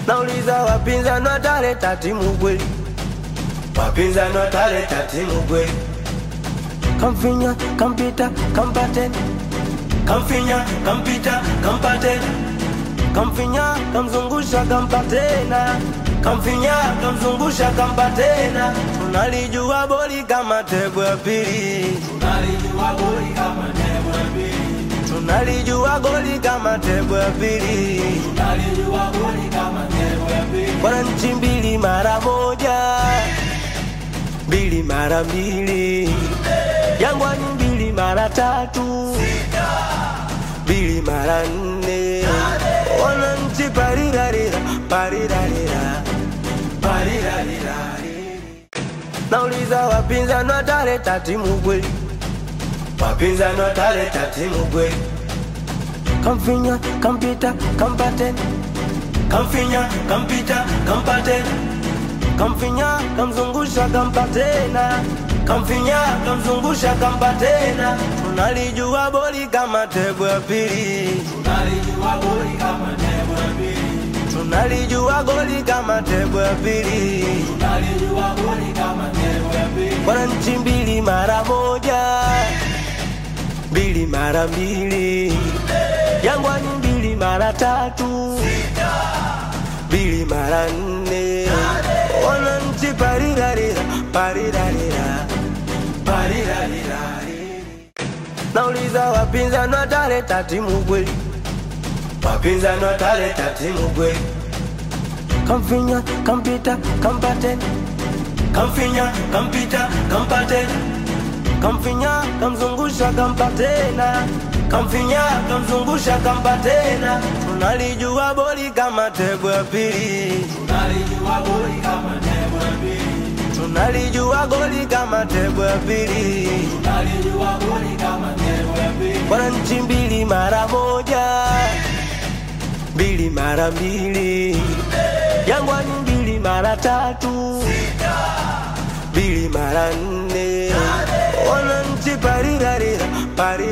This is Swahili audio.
nauliza wapinzani wataleta timu kweli wapinzani wataleta timu kweli kamfinya kampita kampateni kamfinya kampita kampateni kamfinya kamzungusha kampatena kamfinya kamzungusha kampatena tunalijua boli kama tebo ya pili Tunalijua goli kama tebo ya pili. tunalijua goli kama tebo ya pili Tunalijua goli kama tebo ya pili. wananchi mbili mara moja mbili mara mbili jangwani mbili mara tatu mbili mara nne wananchi parirarira parirarira parirarira nauliza wapinzani wataleta timu kweli wapinzani wataleta timu kweli kamfinya kampita kampateni kamfinya kampita kampateni kamfinya kamzungusha kampatena kamfinya kamzungusha kampatena tunalijua boli kama tebo ya pili Tunalijua goli kama tebo ya pili. tunalijua goli kama tebo ya pili Tunalijua goli kama tebo ya pili. wananchi mbili mara moja mbili mara mbili jangwani mbili mara tatu mbili mara nne wananchi parirarira parirarira parirarira nauliza wapinzani wataleta timu kweli wapinzani wataleta timu kweli kamfinya kampita kampateni kamfinya kampita kampateni kamfinya kamzungusha kampatena kamfinya kamzungusha kampatena tunalijua boli kama tebo ya pili Tunalijua goli kama tebo ya pili. tunalijua goli kama tebo ya pili Tunalijua goli kama tebo ya pili. wananchi mbili mara moja mbili mara mbili jangwani mbili mara tatu mbili mara nne wananchi parirarira pari